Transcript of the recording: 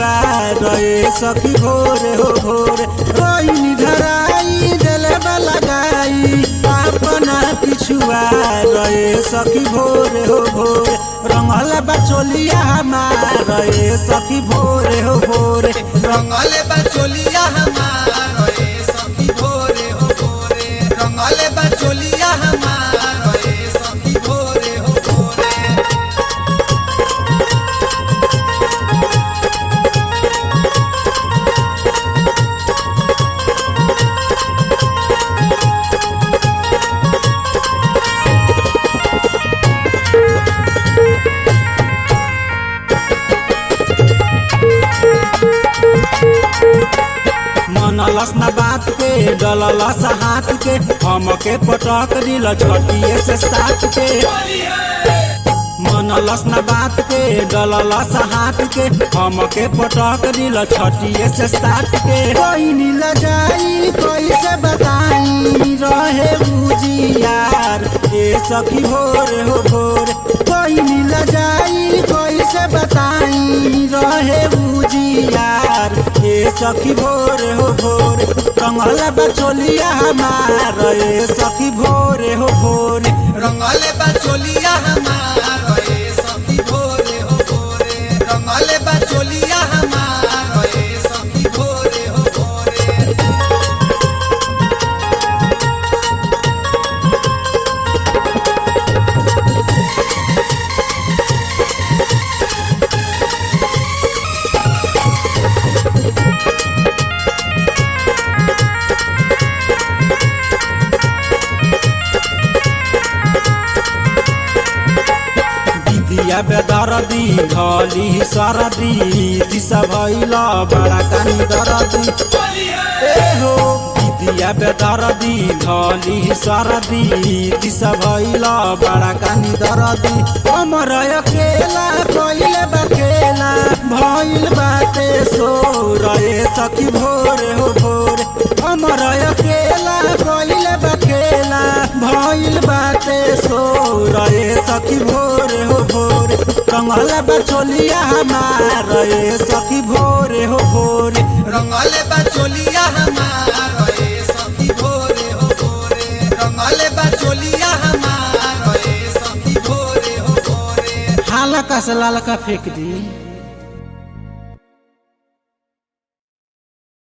पिछुआ रहे सखी भोरे हो भोरे रोइनी धराई दिले लगाई अपना पिछुआ रहे सखी भोरे हो भोरे रंगल बचोलिया हमार रहे सखी भोरे हो भोरे रंगले बचोलिया हमार रे सखी भोरे हो भोरे रंगले बचोलिया हमार रे सखी भोरे हो भोरे मनलस न बात के डललस हाथ के हमके पटक दिल छटिए से साथ के मनलस न बात के डललस हाथ के हमके पटक दिल छटिए से साथ के कोई नील जाई कैसे बताई रहे बुझियार ए सखी भोरे हो भोरे कोई नील जाई कैसे बताई रहे बुझियार ए सखी भोरे हो भोरे कंगल बचोलिया हमार ए सखी भोरे हो भोरे रंगले बचोलिया हमार रे सखी भोरे हो भोरे रंगले बचोलिया हमार रे सखी भोरे हो भोरे दिदिया बेदरदी धली सरदी दिशा भैल बड़ा कानी दरदी ए हो दिदिया बेदरदी धली सरदी दिशा भैल बड़ा कानी दरदी हमर अकेला कइले बकेला भइल बाटे सो रहे सखी भोरे हो भोरे हमर अकेला कइले बकेला भइल बाटे सो रहे सखी भोरे हो भोरे कंगल बचोलिया हमार रहे सखी भोरे हो भोरे रंगले बचोलिया हमार रे सखी भोरे हो भोरे रंगले बचोलिया हमार रे सखी भोरे हो भोरे हालका से लालका फेंक दी